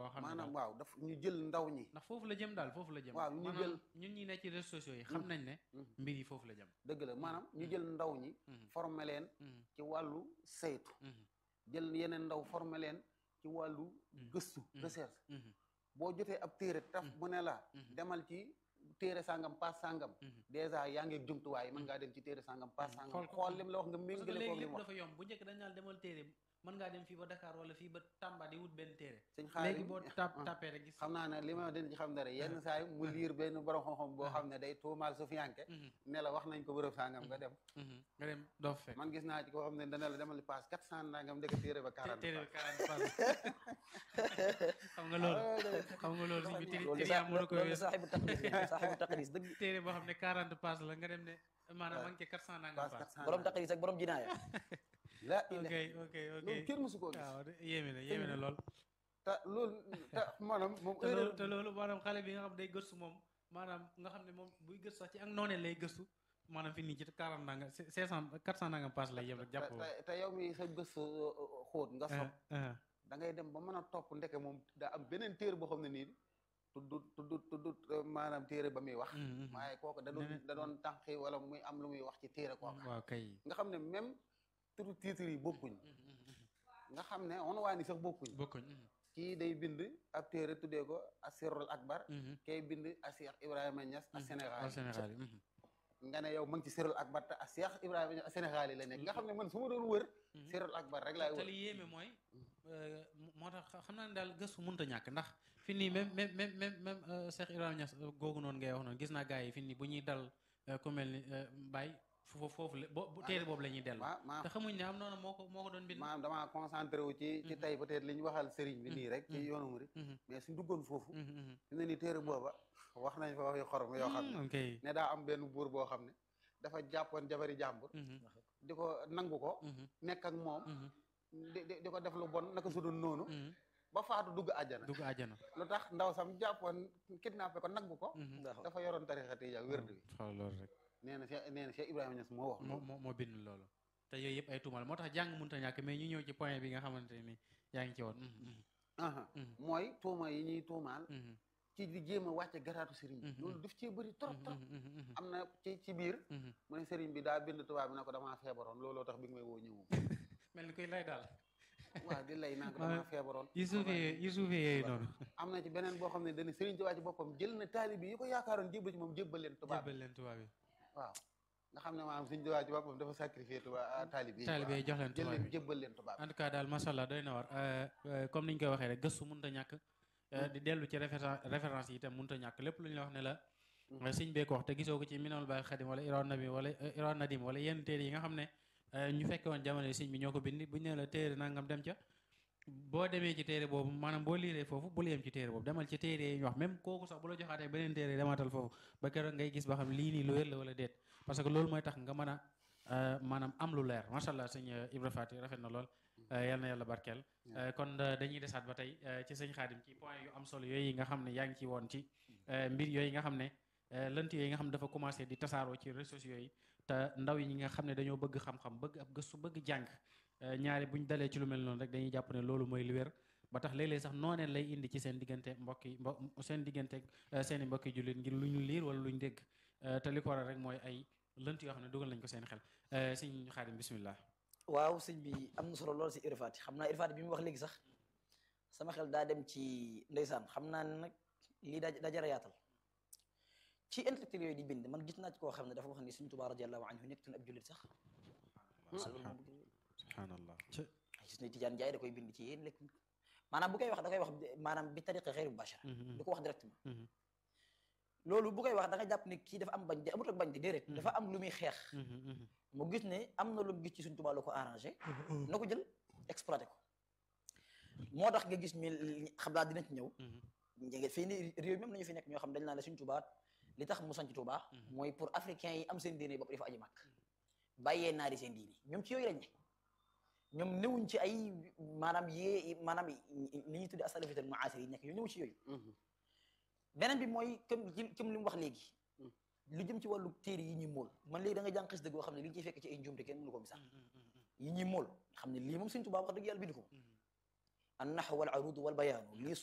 boo xam ne maanaam daal- waaw daf ñu jël ndaw ñi ndax foofu la jëm daal foofu la jëm waaw ñu maanaam jël- ñun ñi nekk ci réseaux sociaux yi xam nañ ne Mhm. mbir yi foofu la jëm dëgg la maanaam ñu jël ndaw ñi Mhm. former leen Mhm. ci wàllu saytu Mhm. jël yeneen ndaw former leen ci wàllu Mhm. gëstu Mhm. recherche Mhm. boo jotee ab téere taf Mhm. mu ne la Mhm. demal ci téere sangam paas sangam Mhm. dèjà yaa ngi ak jumtuwaay mën ngaa dem ci téere sangam paas Mhm. sangam Xool ko. xool lim la wax nga parce que méngale ko léegi li lépp mu wax dafa yomb bu njëkk dañ naan demal téere mën ngaa dem fii ba Dakar wala fii ba Tamba di wut benn téere sëñ xaar léegi boo tap tapé rek gis xam naa ne li ma den ci xam dara yenn saa yi mu liir benn borom xam-xam boo xam ne day tuumaal su fiyanke Mhm. ne la wax nañ ko bërëb sangam nga dem Mhm. nga dem doo fa fekk man gis naa ci koo xam ne dana la demal paas quatre cent nangam ndeke téere ba quarante téere bi paas. 40 pass xam nga loolu xam nga loolu suñ bi téere loolu téere sa yaa mën a ko loolu wees saaxibu taqdis la saaxibu taqdis dëgg téere boo xam ne 40 pass la nga dem ne maanaam ma ngi ci 400 nangam paas pass quatre cent borom nangam. taqdis ak borom jinaaya la ok ilaha ok ok loolu kenn mësu koo gis waaw de- yéeme na yéeme na lool te loolu te maanaam moom te loolu erreur te loolu maanaam xale bi nga xam day gëstu moom maanaam nga xam ne moom buy gëstu sax ci ak noonee lay gëstu maanaam fi nii ci 40 nangam 500 400 nangam pass lay yem rek te jàpp te- te yow mi sa gëstu xóot nga sob ah ah da ngay dem ba mën a topp ndeke moom daa am beneen téere boo xam ne nii tuddut tuddut tuddut maanaam téere ba muy wax Mhm, mhm. waaye kooku da doon Neneen- da doon tànqi wala muy am lu muy wax ci téere kooka waaw kay nga xam ne même turu titre yi bokkuñ nga xam ne on waa ni sax bokkuñ bokkuñ kii day bind ab téere tuddee ko asirul akbar kay bind a Cheikh Ibrahima Niass a Sénégal al Sénégal yi mhm. nga ne yow ma ngi ci sirul akbar te a Cheikh Ibrahima Niass a Sénégal yi la nekk nga xam ne man su ma doon wër Mhm. sirul akbar rek laay te wër li yéeme mooy euh, moo tax xam naa ne daal gëstu mënut a ñàkk ndax fi nii même même même même même euh, Cheikh Ibrahima Niass euh, googu noonu ngay wax noonu gis naa gars yi fi nii bu ñuy dal euh, ku mel ni euh, Baye foofu foofu la bo bu téere boobu la ñuy dellu ma ma te xamuñ ne am noonu moo ko moo ko doon bind maanaam damaa concentré wu ci ci Mhm. tey peut-être li ñu waxal sëriñ bi Mhm. nii rek ci Mhm. yoonu murid Mhm, mais suñ duggoon foofu mhm, mhm. fi ne ni téere booba wax nañ fa wax yu xorom yoo xam ne Mm, ok ne daa am benn buur boo xam ne dafa jàppoon jabari jàmbur Mhm, di ko nangu ko mhm, nekk ak moom mhm, di di di ko def lu bon naka su doon noonu mhm. ba faatu dugg àjjana dugg àjjana lu tax ndaw sam jàppoon kidnappé ko nangu ko Mhm. dafa yoroon tarixa tijaan wérdu wi xool loolu rek nee na Cheikh nee na Cheikh Ibrahima Niass moo wax moo moo moo bind loolu te yooyu yëpp ay tuumal moo tax jàng mënut a ñàkk mais ñu ñëw ci point bi nga xamante ni yaa ngi ci woon Mhm, mhm, aha mhm, mooy tuuma yi ñuy tuumaal mhm, ci di jéem a wàcce garaatu sëriñ bi Mhm. loolu daf cee bëri trop trop mhm, mhm, mhm, am na ci ci biir mhm. mu ne sëriñ bi daa bind tubaab bi na ko damaa feebaroon looloo tax bi nga may woo ñëwu mel ni koy lay daal waaw di lay naa ko Ah, damaa feebaroon yu suufee yu suufee yooyu noonu am na ci beneen boo xam ne dañu sëriñ Tuubaa ci boppam jël na taalibi yi ko yaakaaroon jébbal ci moom jébbal leen tubaab bi jébbal leen tubaab yi waaw nga xam ne maanaam sëriñ Tuubaa ci boppam dafa sacrifié tubaab taalibi yi taalibe yi jox leen jël tubaab leen yi jébbal leen tubaab en tout cas daal macha allah doy na war euh, euh, comme ni ñu koy waxee rek gëstu mënut a ñàkk euh, di dellu ci référence référence yi itam mënut a ñàkk lépp lu ñu la wax ne la Mhm. euh, sëñ bee ko wax te gisoo ko ci minal baay xadim wala iran nabi wala euh, iran nadim wala yenn téere yi nga xam ne euh, ñu fekke woon jamono yi sëñ bi ñoo ko bind bu ñu nee la téere nangam dem ca boo demee ci téere boobu maanaam boo liiree foofu bul yem ci téere boobu demal ci téere yi ñu wax même kooku sax bu la joxaatee beneen téere demaatal foofu ba keroog ngay gis ba xam lii nii lu wér la wala déet parce que loolu mooy tax nga mën a euh, maanaam am lu leer macha allah sëñ euh, Ibra Fati rafet na lool euh, yal na yàlla barkeel Euh, kon euh, dañuy desaat ba tey euh, ci sëñ Xaadim ci point yu am solo yooyu nga xam ne yaa ngi ci woon ci euh, mbir yooyu nga xam ne euh, lënt yooyu nga xam ne dafa commencé di tasaaroo ci réseaux sociaux yi te ndaw yi ñi nga xam ne dañoo bëgg xam-xam bëgg ab gëstu bëgg jàng euh, ñaari buñ dalee ci lu mel noonu rek dañuy jàpp ne loolu mooy li wér ba tax léeg-léeg sax nooneen lay indi ci seen diggante mbokk yi mbo seen diggante euh, seen i mbokki jullit ngir lu ñu liir wala lu ñu dégg Euh, te li ko waral rek mooy ay lënt yoo xam ne dugal nañ ko seen xel Euh, sëñ Xaadim bismillah waaw sëñ bi am na solo lool si irfaati xam naa irfaati bi mu wax léegi sax sama xel daa dem ci ndeysaan xam naa ne nag lii daa daa jar a yaatal ci intellectuel yooyu di bind man gis naa ci koo xam ne dafa wax ni suñu Tuubaa radiyallahu anhu nekkutoon ab jullit sax subhaan subhaanallah gis na Tijaan Njaay da koy bind ci yéen lekk maanaam bu koy wax da koy wax maanaam bi tariqa xeyru mubashara du ko wax directement loolu bu koy wax da nga jàpp ne kii dafa am bañ de amut ak bañ de déedéet dafa am lu muy xeex mu gis ne am na lu mu gis ci suñ Tuubaa lu ko arrangé na ko jël exploité ko moo tax nga gis mi xam naa dina ci ñëw njege fii ni réew mi am nañu fi nekk ñoo xam dañ naa ne suñ Tuubaa li tax mu sanc Tuubaa mooy pour africains yi am seen diine bopp dafa aji màkk bàyyee naari seen diine ñoom ci yooyu lañ ne ñoom newuñ ci ay maanaam yee maanaam li ñuy tuddee asalafital muasir yi nekk ñoom newuñ ci yooyu beneen bi mooy comme comme li mu wax léegi lu jëm ci wàllu téere yi ñuy mool man léegi da nga jàng xis dëgg boo xam ne li ñu ciy fekk ci ay njuumte kenn mënu ko misaal yi ñuy mool xam ne lii moom Sëñ Tuubaa wax dëgg yàlla bind ko an naxw wal aruud wal bayaanu lii